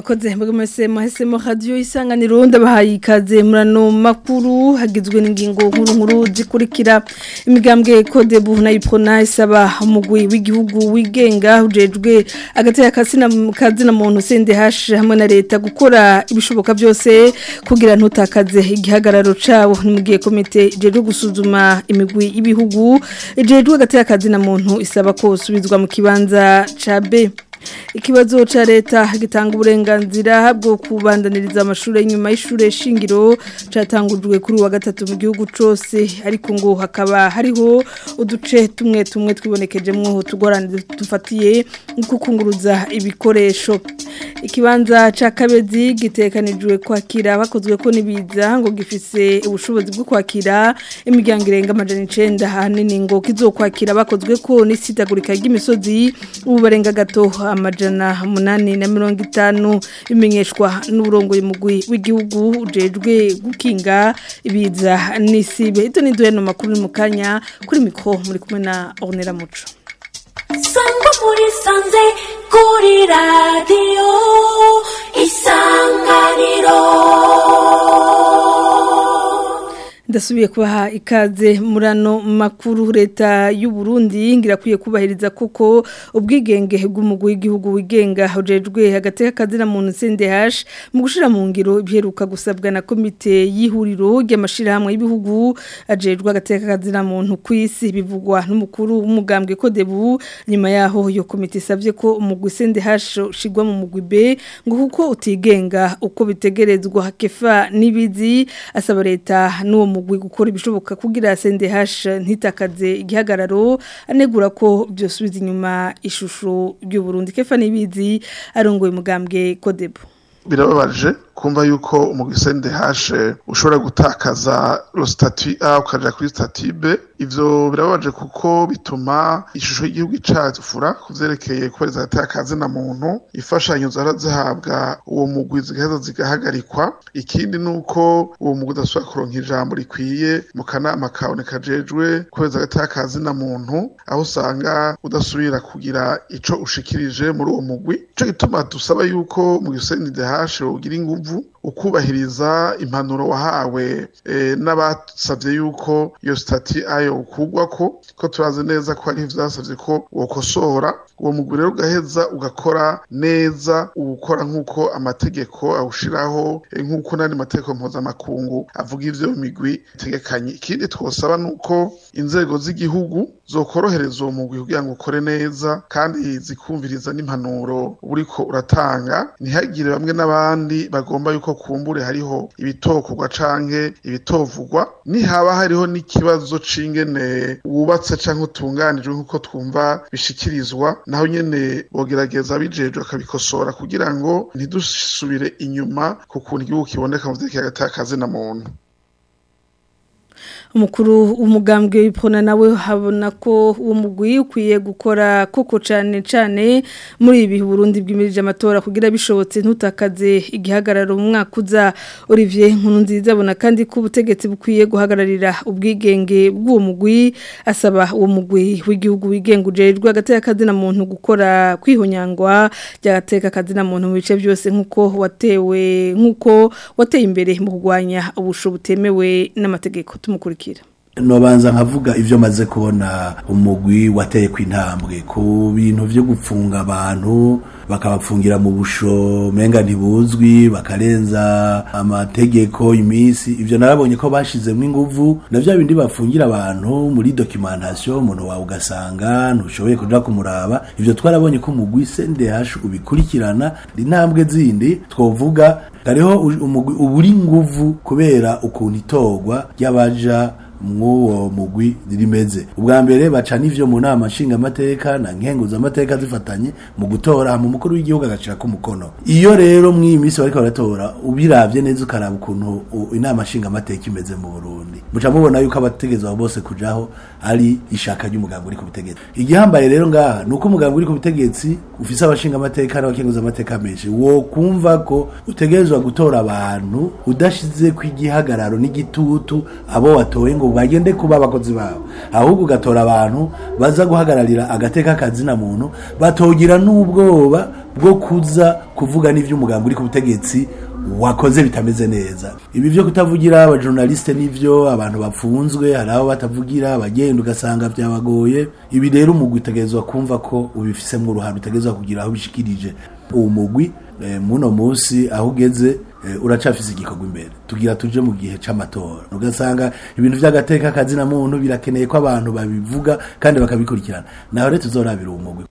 murakoze mbega mwese mwahisemo radiyo isanganiro ndabahaye ikaze murano makuru hagizwe n'ingingo nkuru nkuru zikurikira imigambwe kode bu na iprona isaba umugwi w'igihugu wigenga ujejwe agateka kazina muntu CNDH hamwe na leta gukora ibishoboka byose kugira ntutakaze igihagararo cabo ni mu gihe komite ijejwe gusuzuma imigwi y'ibihugu ijejwe agateka kazina muntu isaba ko usubizwa mu kibanza ca B ikibazo cha leta gitanga uburenganzira bwo kubandaniriza amashuri nyuma y'ishure shingiro catangujwe kuri wa gatatu mu gihugu cose ariko ngo hakaba hariho uduce tumwe tumwe twibonekejemwo tugorane dufatiye kukunguruza ibikoresho ikibanza ca kabezi gitekanijwe kwakira bakozwe ko nibiza ngo gifise ubushobozi bwo kwakira imiryango irenga amajana 9 hanini ngo kizokwakira bakozwe ko n'isitagurika ry'imisozi ubu barenga gato amajana munani na mirongo itanu bimenyeshwa n'uburongoye mugwi w'igihugu ujejwe gukinga ibiza n'isibe ito ni duheno makuru mu kanya kuri mikro muri kumwe na Ornella Muco Sangwa muri sanze kuri radio isanganiro ndasubiye kubaha ikaze murano makuru leta y'u Burundi ngirakwiye kubahiriza kuko ubwigenge bw'umugwi w'igihugu wigenga ujejwe hagati y'akazina muntu CNDH mu gushira mu ngiro biheruka gusabwa na komite y'ihuriro ry'amashirahamwe y'ibihugu ajejwe hagati y'akazina muntu kwisi bivugwa n'umukuru w'umugambwe Kodebu nyuma yaho iyo komite isavye ko umugwi CNDH shigwa mu mugwi B ngo kuko utigenga uko bitegerezwa kefa nibizi asaba leta n'uwo mugwi gukora ibishoboka kugira CNDH ntitakaze igihagararo anegura ko byosubiza inyuma ishusho ry'u Burundi kefa nibizi arongoye mugambwe Kodebu birababaje kumva yuko umugwi CNDH ushobora gutakaza lo statut A ukaja kuri statut B ivyo birababaje kuko bituma ishusho y'igihugu icafura kuvyerekeye kubereza agatakazi na muntu ifashanyo zara zihabwa uwo mugwi zigaheza zigahagarikwa ikindi nuko uwo mugwi udasubira kuronka ijambo rikwiye mu kanama kawe kajejwe kubereza agatakazi na muntu aho usanga udasubira kugira ico ushikirije muri uwo mugwi ico gituma dusaba yuko mu CNDH ugira inguvu ukubahiriza impanuro wahawe e, n'abasavye yuko iyo stati ayo ukugwako ko turazi neza ko ari vyasavye ko wokosora uwo mugwi rero ugaheza ugakora neza ugukora nk'uko amategeko awushiraho e, nk'uko n'andi mategeko mpuzamakungu avuga ivyo migwi itegekanye ikindi twosaba nuko inzego z'igihugu zokorohereza uwo mugwi kugira ngo ukore neza kandi zikumviriza n'impanuro uriko uratanga ntihagire bamwe n'abandi bagomba yuko kumbure hariho ibitokorwa canke ibitovugwa nihaba hariho n'ikibazo c'ingene wubatse canke utunganijwe nk'uko twumva bishikirizwa naho nyene bogerageza bijejwe akabikosora kugira ngo ntidusubire inyuma ku kuntu igihugu kiboneka mu vyerekeye agatakazi na muntu umukuru umugambwe w'ipona nawe habona ko uwo mugwi ukwiye gukora koko cyane cyane muri ibi Burundi bw'imirije amatora kugira bishobotse ntutakaze igihagararo mu mwaka uza Olivier Nkurunziza abona kandi ko ubutegetsi bukwiye guhagararira ubwigenge bw'uwo mugwi asaba uwo mugwi w'igihugu wigenga ujejwe hagati y'akazina muntu gukora kwihonyangwa ry'agateka kazina muntu mu bice byose nk'uko watewe nk'uko wateye imbere mu kurwanya ubusho butemewe n'amategeko tumukurikira nobanza nkavuga ivyo maze kubona umugwi wateye kw'intambwe ku bintu vyo gupfunga abantu bakabapfungira mu busho menga ntibuzwi bakarenza amategeko imisi ivyo narabonye ko bashizemwo inguvu na vya bindi bafungira abantu muri documentation umuntu wawe ugasanga ntushoboye kuja kumuraba ivyo twarabonye ko umugwi CNDH ubikurikirana intambwe zindi twovuga hariho umugwi uburi nguvu kubera ukuntu itorwa ry'abaja mwuwo mugwi rimeze ubwa mbere baca n'ivyo mu nama nshinga amateka na nkenguza amateka zifatanye mu gutora mu mukuru w'igihugu agacira ko umukono iyo rero mw'iyi minsi bariko baratora ubiravye neza ukaraba ukuntu inama nshinga amateka imeze mu Burundi muca mubona yuko abategezwa bose kujaho ari ishaka ry'umugambi uri ku butegetsi igihambaye rero ngaha nuko umugambi uri ku butegetsi ufise abashinga amateka n'abakenguza amateka menshi wo kumva ko utegerezwa gutora abantu udashize ku igihagararo n'igitutu abo watoye ngo ngo bagende kuba abakozi babo ahubwo ugatora abantu baza guhagararira agateka kazina muntu batogira n'ubwoba bwo kuza kuvuga n'ivy'umugambi uri ku butegetsi wakoze bitameze neza ibi byo kutavugira abajournaliste nivyo abantu bapfunzwe hari abo batavugira abagenda ugasanga byabagoye ibi rero umugwi utegerezwa kumva ko ubifisemwo uruhare utegerezwa kugira aho bishikirije uwo mugwi eh, muno munsi aho ugeze eh, uracafise igikorwa imbere tugira tuje mu gihe c'amatora ugasanga ibintu vy'agateka kazina muntu birakeneye ko abantu babivuga kandi bakabikurikirana naho rero tuzorabira uwo mugwi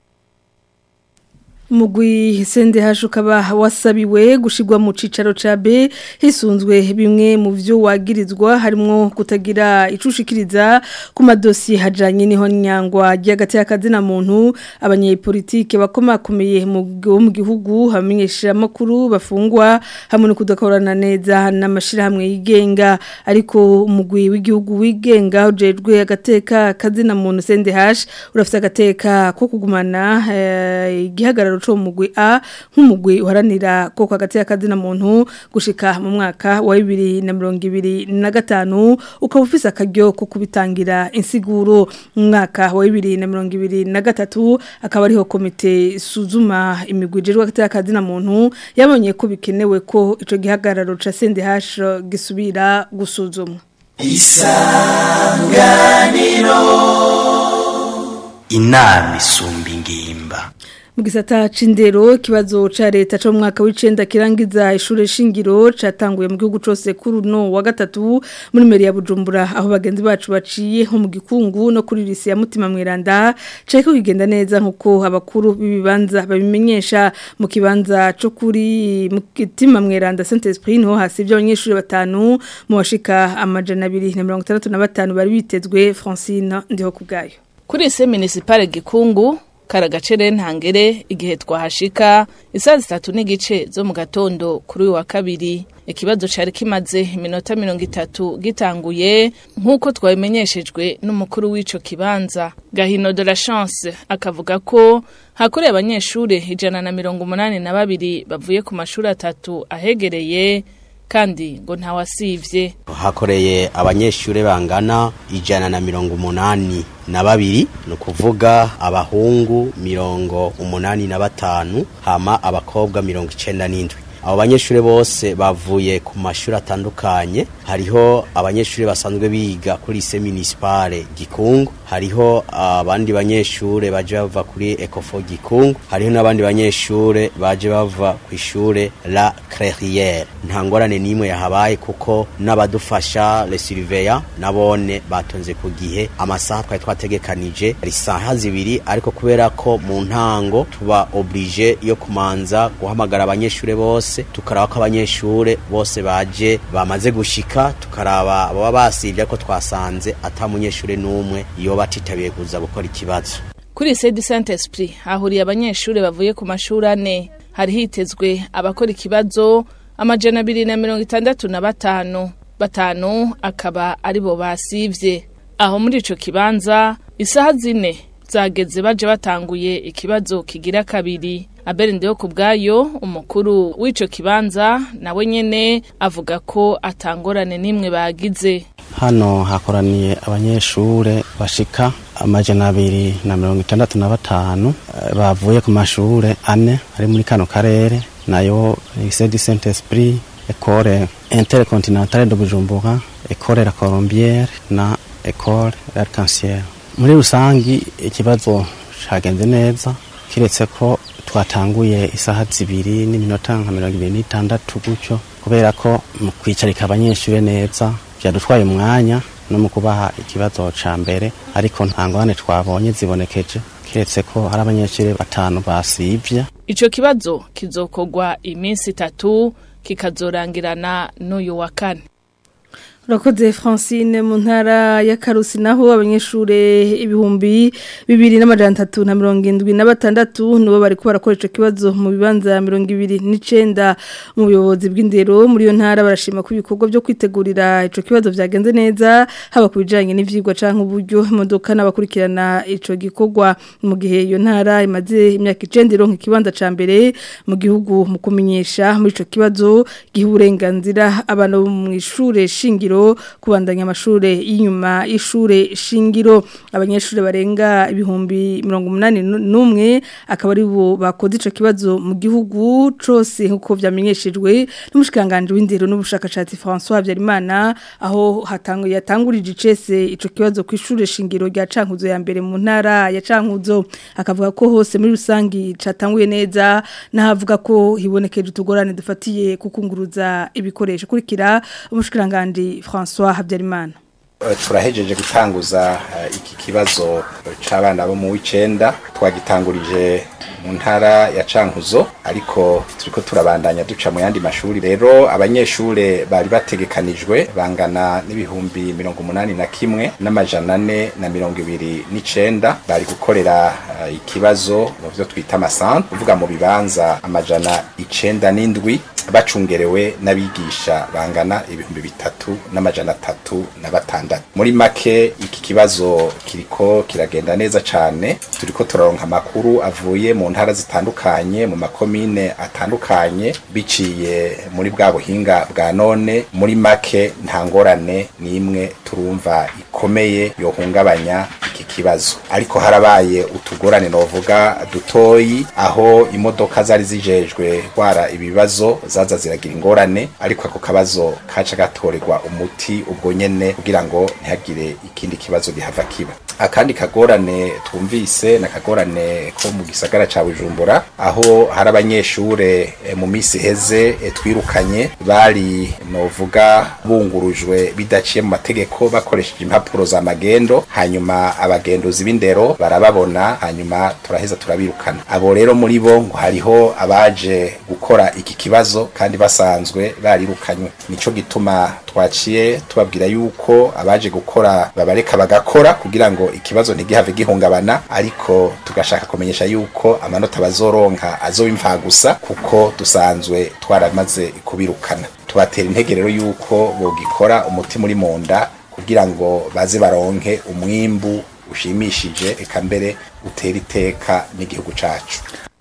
Mugwi sende ukaba wasabiwe gushigwa mu cicaro ca B hisunzwe bimwe mu vyo wagirizwa harimo kutagira icushikiriza ku madosiye hajanye niho nyangwa ry'agati y'akazina muntu abanyepolitike bakomakomeye mu mu gihugu hamenyesha makuru bafungwa hamwe no kudakorana neza n'amashirahamwe yigenga ariko umugwi w'igihugu wigenga ujejwe agateka kazina muntu sende hash urafite agateka ko kugumana eh, igihagararo cyo mugwi A nk'umugwi uharanira ko hagati y'akazina muntu gushika mu mwaka wa 2025 ukaba ufise akaryo ko kubitangira insiguro mu mwaka wa 2023 akaba ariho komite suzuma imigwi ijejwe hagati y'akazina muntu yabonye ko bikenewe ko ico gihagararo ca CNDH gisubira gusuzumwa inama isumba ingimba mu gisata c'indero kibazo ca leta cyo mu mwaka w'icenda kirangiza ishure shingiro catanguye mu gihugu cose kuri no wa gatatu muri meri ya Bujumbura aho bagenzi bacu baciye nko mu gikungu no kuri lisi ya mutima mweranda ceko kigenda neza nkuko abakuru b'ibibanza babimenyesha mu kibanza cyo kuri mutima mweranda Saint Esprit no hasi by'abanyeshuri batanu mu bashika amajana 265 bari bitezwe Francine ndiho kubgayo Kuri ise municipale gikungu karagacere ntangere igihe twahashika isaha zitatu n'igice zo mu gatondo kuri uyu wa kabiri ikibazo cari kimaze iminota mirongo itatu gitanguye nk'uko twabimenyeshejwe n'umukuru w'ico kibanza gahino de la chance akavuga ko hakoreye abanyeshure ijana na mirongo umunani na babiri bavuye ku mashuri atatu ahegereye kandi ngo ntawasivye hakoreye abanyeshure bangana ijana na mirongo umunani na babiri ni ukuvuga abahungu mirongo umunani na batanu hama abakobwa mirongo icenda n'indwi abo banyeshure bose bavuye ku mashuri atandukanye hariho abanyeshure basanzwe biga kuri ise municipale gikungu hariho abandi banyeshure baje bava kuri ecofo gikungu hariho n'abandi banyeshure baje bava ku ishure la clairiere nta ngorane n'imwe yahabaye kuko n'abadufasha le surveya nabone batonze ku gihe amasaha twari twategekanije ari saha zibiri ariko kubera ko mu ntango tuba oblige yo kumanza guhamagara abanyeshure bose tukaraba ko abanyeshure bose baje bamaze gushika tukaraba baba basivye ariko twasanze ata munyeshure n'umwe iyo batitabiye kuza gukora ikibazo kuri sede saint esprit hahuriye abanyeshure bavuye ku mashuri ane hari hitezwe abakora ikibazo amajana abiri na mirongo itandatu na batanu batanu akaba aribo basivye aho muri ico kibanza isaha zine zageze baje batanguye ikibazo kigira kabiri abere ndeho ku bwayo umukuru w'ico kibanza nawe nyene avuga ko atangorane n'imwe bagize hano hakoraniye abanyeshure bashika amajana abiri na mirongo itandatu na batanu eh, bavuye ku mashure ane ari muri kano karere nayo lycée du saint esprit école intercontinentale de bujumbura école la colombière na école l'arc-en-ciel muri rusangi ikibazo cagenze neza kiretse ko twatanguye isaha zibiri n'iminota nka mirongo ibiri n'itandatu gutyo kubera ko mu kwicarika abanyeshure neza vyadutwaye umwanya no mu kubaha ikibazo ca mbere ariko nta ngorane twabonye zibonekeje kiretse ko hari abanyeshure batanu basivye ico kibazo kizokorwa iminsi itatu kikazorangirana n'uyu wa kane Urakoze Francine mu ntara ya Karusi naho abanyeshure ibihumbi bibiri n'amajana atatu na mirongo indwi na batandatu nibo bari kubara ko ico kibazo mu bibanza mirongo ibiri n'icenda mu buyobozi bw'indero muri iyo ntara barashima ko ibikorwa byo kwitegurira ico kibazo vyagenze neza haba ku bijanye n'ivyigwa canke uburyo imodoka n'abakurikirana ico gikorwa mu gihe iyo ntara imaze imyaka icenda ironka ikibanza ca mbere mu gihugu mu kumenyesha muri ico kibazo giha uburenganzira abantu mu ishure shingiro ntumbero kubandanya amashure y'inyuma y'ishure shingiro abanyeshure barenga ibihumbi 81 akaba ari bo bakoze ico kibazo mu gihugu cose nkuko vyamenyeshejwe n'umushikanganje w'indero n'ubushakashatsi François Habyarimana aho hatanguye yatangurije icese ico kibazo ku ishure shingiro rya Cankuzo ya mbere mu ntara ya Cankuzo akavuga ko hose muri rusangi catanguye neza nahavuga ko hibonekeje utugorane dufatiye kukunguruza ibikoresho kurikira umushikiranganje François Habyarimana turahejeje gutanguza iki kibazo c'abana bo mu w'icenda twagitangurije mu ntara ya Cankuzo ariko turiko turabandanya duca mu yandi mashuri rero abanyeshure bari bategekanijwe bangana n'ibihumbi mirongo umunani na kimwe n'amajana ane na mirongo ibiri n'icenda bari gukorera uh, ikibazo mu vyo twita amasantre kuvuga mu bibanza amajana icenda n'indwi bacungerewe n'abigisha bangana ibihumbi bitatu n'amajana atatu na batandatu muri make iki kibazo kiriko kiragenda neza cane turiko turaronka amakuru avuye mu ntara zitandukanye mu makomine atandukanye biciye muri bwa buhinga bwa none muri make nta ngorane n'imwe turumva ikomeye yohungabanya iki kibazo ariko harabaye utugorane novuga dutoyi aho imodoka zari zijejwe gwara ibibazo zaza ziragira ingorane ariko ako kabazo kaca gatorerwa umuti ubwo nyene kugira ngo ntihagire ikindi kibazo gihava kiba akandi kagorane twumvise na kagorane ko mu gisagara ca Bujumbura aho hari abanyeshure e, mu misi heze e, twirukanye bari novuga bungurujwe bidaciye mu mategeko bakoresheje impapuro za magendo hanyuma abagenduzi b'indero barababona hanyuma turaheza turabirukana abo rero muri bo ngo hariho abaje gukora iki kibazo kandi basanzwe barirukanywe nico gituma twaciye tubabwira yuko abaje gukora babareka bagakora kugira ngo ikibazo ntigihave gihungabana ariko tugashaka kumenyesha yuko amanota bazoronka azoba imva gusa kuko dusanzwe twaramaze kubirukana tubatera intege rero yuko bogikora umutima uri mu nda kugira ngo baze baronke umwimbu ushimishije eka mbere utera iteka n'igihugu cacu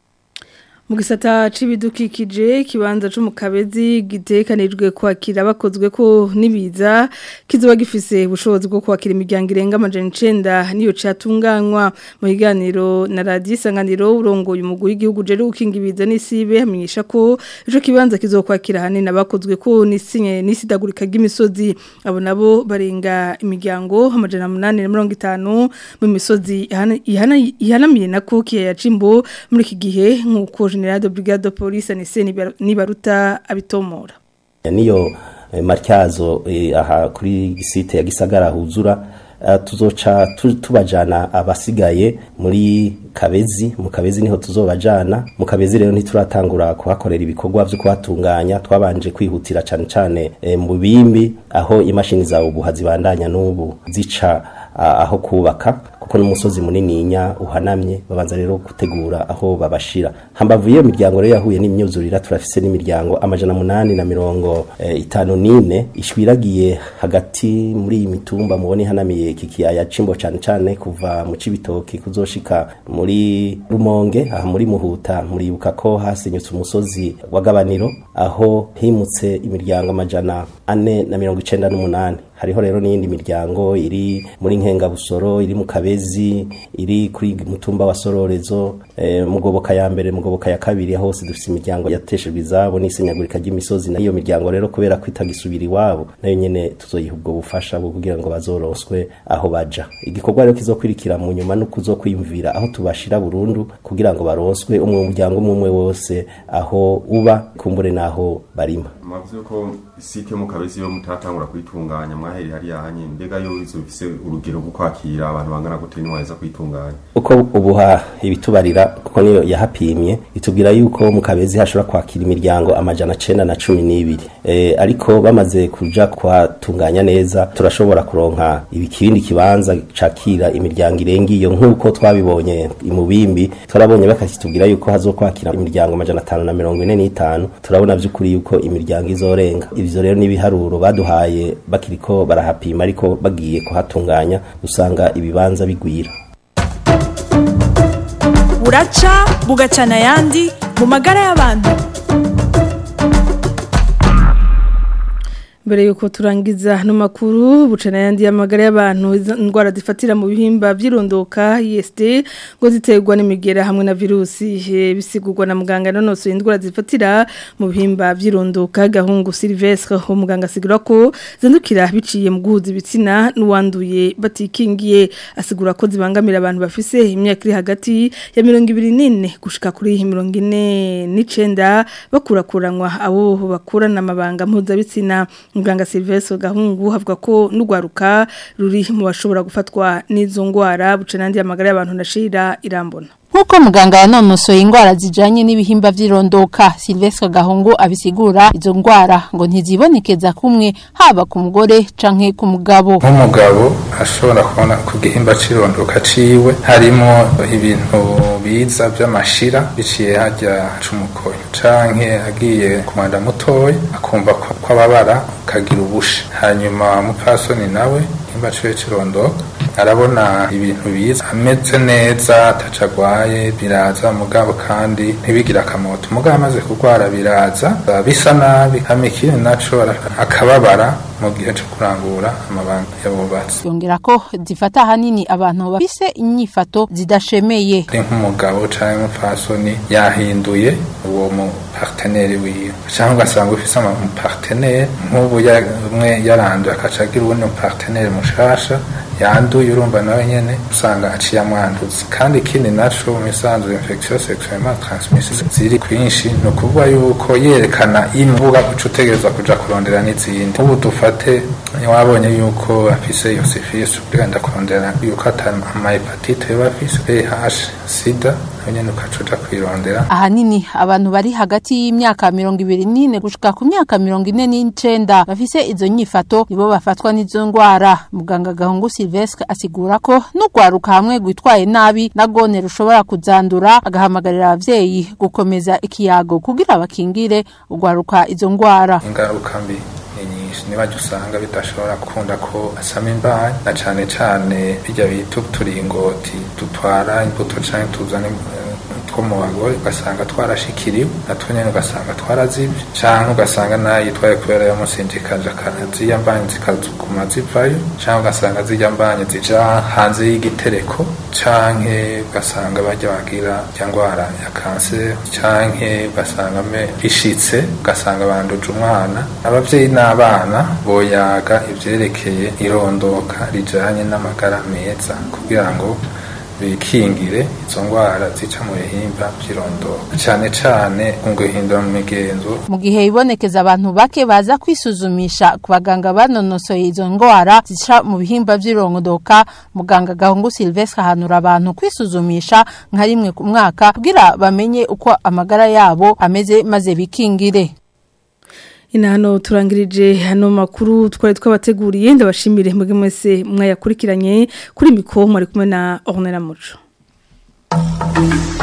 mu gisata c'ibidukikije ikibanza co mu kabezi gitekanijwe kwakira bakozwe ko nibiza kizoba gifise ubushobozi bwo kwakira imiryango irenga amajana icenda niyo catunganywa mu biganiro na radiyo isanganiro urongoye umugwi w'igihugu jeri gukinga ibiza n'isibe hamenyesha ko ico kibanza kizokwakira hanini abakozwe ko nisinye nisidagurika ry'imisozi abo nabo barenga imiryango amajana munani na mirongo itanu mu misozi ihanamiye na ko kiyaya cimbo muri iki gihe nk'uko general de brigade de police Anise Nibaruta abitomora niyo matyazo aha kuri site ya Gisagara huzura tuzoca tubajana abasigaye muri kabezi mu kabezi niho tuzobajana mu kabezi rero ntituratangura kuhakorera ibikorwa byo kuhatunganya twabanje kwihutira cyane cyane mu bimbi aho imashini za ubuha zibandanya n'ubu zica aho kubaka kuko n'umusozi munininya uhanamye babanza rero gutegura aho babashira hambavu iyo miryango rero yahuye n'imyuzurira turafise n'imiryango amajana munani na mirongo e, itanu n'ine ishwiragiye hagati muri iyi mitumba mubone ihanamiye iki kiyaya cimbo cane cane kuva mu cibitoki kuzoshika muri rumonge aha muri muhuta muribuka ko hasenyutse umusozi w'agabaniro aho himutse imiryango amajana ane na mirongo icenda n'umunani hariho rero n'iyindi miryango iri muri nkengabusoro iri mu kabezi iri kuri mutumba wa sororezo e, mugoboka ya mbere mugoboka ya kabiri hose dufite imiryango yateshejwe izabo n'isenyagurika ry'imisozi nayo miryango rero kubera ko itagisubira iwabo nayo nyene tuzoyiha ubwo bufasha bwo kugira ngo bazoroswe aho baja igikorwa rero kizokwirikira mu nyuma no kuzokwiyumvira aho tubashira burundu kugira ngo baroswe umwe muryango umwe wose aho uba kumbure naho barima mwavuze ko site yo mu kabezi yo mutatangura kuyitunganya mwaheri hariya hanye mbega yo izofise urugero rwo kwakira abantu bangana gute niwaheza kuyitunganya uko ubuha ibitubarira kuko niyo yahapimye itubwira yuko mu kabezi hashobora kwakira imiryango amajana cenda na cumi n'ibiri e, ariko bamaze kuja kwatunganya neza turashobora kuronka ibikibindi kibanza cakira imiryango irenga iyo nk'uko twabibonye imubimbi turabonye bakatubwira yuko hazokwakira imiryango amajana atanu na mirongo ine n'itanu turabona vy'ukuri yuko imiryango izorenga ivyo rero n'ibiharuro baduhaye bakiriko barahapima ariko bagiye kuhatunganya usanga ibibanza bigwira buraca bugacana ayandi mu magara y'abantu mbere yuko turangiza no makuru bucana yandi yamagara y'abantu indwara zifatira mu bihimba by'irondoka ISD ngo ziterwa n'imigera hamwe na virusi bisigurwa na muganga nonoso indwara zifatira mu bihimba by'irondoka gahungu Silvestre ho muganga asigura ko zandukira biciye mu guhuza ibitsina n'uwanduye batikingiye asigura ko zibangamira abantu bafise imyaka iri hagati ya 24 gushika kuri 49 bakurakuranwa abo bakurana amabanga mpuzabitsina muganga Silvestre Gahungu havuga ko n'ugwaruka ruri mu bashobora gufatwa n'izo ngwara buce nandi amagara y'abantu ndashira irambona Nkuko muganga yanonosoye ingwara zijanye n'ibihimba vy'irondoka Silvestre Gahungu abisigura izo ngwara ngo ntizibonekeza kumwe haba ku mugore canke ku mugabo. Nk'umugabo ashobora kubona ku gihimba c'irondoka ciwe harimo ibintu biza vy'amashira biciye harya cumukoyo canke agiye ku mwanda mutoya akumva ko ababara kagira ubushe hanyuma mupfasoni nawe igihimba ciwe c'irondoka arabona ibintu biza ameze neza atacagwaye biraza mugabo kandi ntibigira akamoto mugabo amaze kurwara biraza bisa nabi amikiri naco akababara mu gihe cyo kurangura amabanga yabubatse yongera ko zifata ahanini abantu bafise inyifato zidashemeye ari nk'umugabo canke umupfasoni yahinduye uwo mu partenaire wiwe cyangwa ugasanga ufise mu partenaire nk'ubu umwe yaranduye akaca agira uwundi mu partenaire mushasha yanduye urumva nawe nyene usanga aciye amwanduza kandi ikindi naco mu misanzu infection sexuellement transmissible ziri kwinshi ni ukuvuga yuko yerekana imvuga uca utegerezwa kuja kurondera n'izindi ubu dufate wabonye yuko afise iyo syphilis ugenda kurondera yuko atari amahepatite yoba afise VIH sida nyene ukaca uja kwirondera ahanini abantu bari hagati y'imyaka mirongo ibiri n'ine gushika ku myaka mirongo ine n'icenda bafise izo nyifato nibo bafatwa n'izo ngwara muganga gahungu Silvestre asigura ko n'ugwaruka hamwe gwitwaye nabi na gone rushobora kuzandura agahamagarira abavyeyi gukomeza ikiyago kugira bakingire ugwaruka izo ngwara ingaruka mbi nyinshi niba usanga bidashobora gukunda ko asama imbaye na cane cane bijya bita uturingoti dutwara imbuto canke tuzana two mu bagore ugasanga twarashikiriwe natwo nyene ugasanga twarazivye canke ugasanga nayo yitwaye kubera yamusinzikaje zirya mbanye zikazuguma zivayo canke ugasanga zirya mbanye zija hanze y'igitereko canke ugasanga barya bagira rya ngwara ya kanseri canke ugasanga me bishitse ugasanga banduje umwana abavyeyi n'abana boyaga ivyerekeye irondoka rijanye n'amagara meza kugira ngo bikingire izo ngwara zica mu bihimba by'irondoka cyane cyane mu guhindura mu migenzo mu gihe ibonekeza abantu bake baza kwisuzumisha ku baganga banonosoye izo ngwara zica mu bihimba by'irondoka muganga gahungu Silvestre ahanura abantu kwisuzumisha nka rimwe ku mwaka kugira bamenye uko amagara yabo ameze maze bikingire inano turangirije hano makuru twari twabateguriye ndabashimire mwebwe mwese mwayakurikiranye kuri mikoro mwari kumwe na Ornella Muco